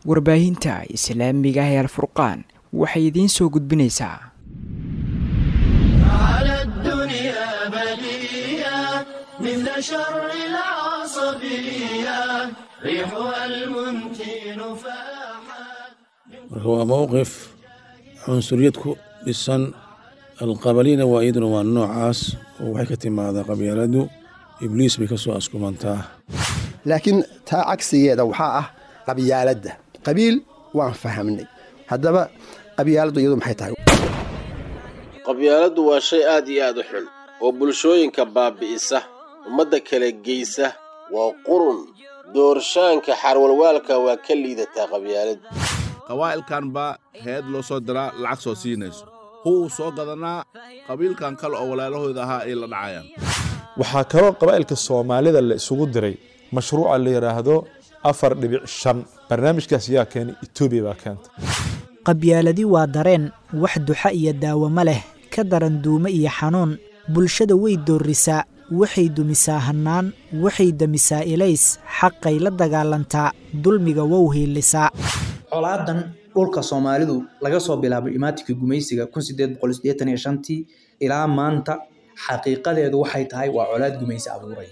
warbaahinta islaamiga ah ee alfurqaan waxay idiin soo gudbinaysaa على الدنيا بلية مثل شر العصبية ريحها المنتن فاحت marka waa mowqif cunsuriyad ku dhisan alqabalina waa iyaduna waa noocaas oo waxay ka timaadaa qabyaaladu ibliis bay ka soo askumantaa laakiin taa cagsigeeda waxaa ah qabyaaladda qabiil waan fahamnay haddaba qabyaaladdu iyadu maxay tahay qabyaaladdu waa shay aad iyo aad u xun oo bulshooyinka baabi'isa ummadda kala geysa waa qurun doorshaanka xarwalwaalka waa ka liidataa qabyaaladdu qawaa'ilkan baa heed loo soo diraa lacag soo siinayso huwuu soo gadanaa qabiilkan kale oo walaalahooda ahaa ay la dhacayaan waxaa kaloo qabaa'ilka soomaalida la isugu diray mashruuca la yidhaahdo afar dhibic shan barnaamijkaas yaa keenay etoobiya baa keenta qabyaaladi waa dareen wax duxa iyo daawamo leh ka daran duumo iyo xanuun bulshada way doorrisaa waxay dumisaa hannaan waxay demisaa ilays xaqay la dagaalantaa dulmiga wow hiilisaa colaadan dhulka soomaalidu laga soo bilaabay imaatinka gumaysiga tii ilaa maanta xaqiiqadeedu waxay tahay waa colaad gumaysi abuuray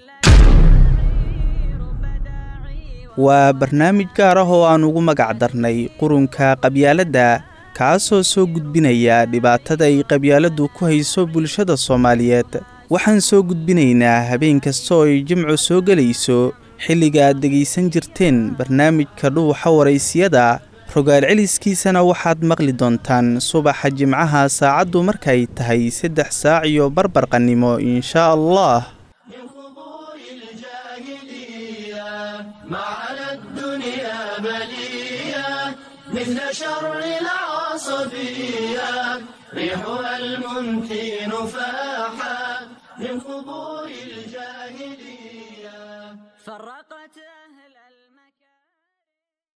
waa barnaamij gaar ah oo aan ugu magac darnay qurunka qabyaaladda kaasoo soo gudbinaya dhibaatada ay qabyaaladdu ku hayso bulshada soomaaliyeed waxaan soo gudbinaynaa habeen kasta oo ay jimcu soo gelayso xilliga aad dhegaysan jirteen barnaamijka dhuuxa waraysiyada rogaal celiskiisana waxaad maqli doontaan subaxa jimcaha saacaddu markay tahay saddex saac iyo barbarqannimo inshaa allah ما على الدنيا بلية مثل شر العصبية ريحها المنتن فاحت من قبور الجاهلية فرقت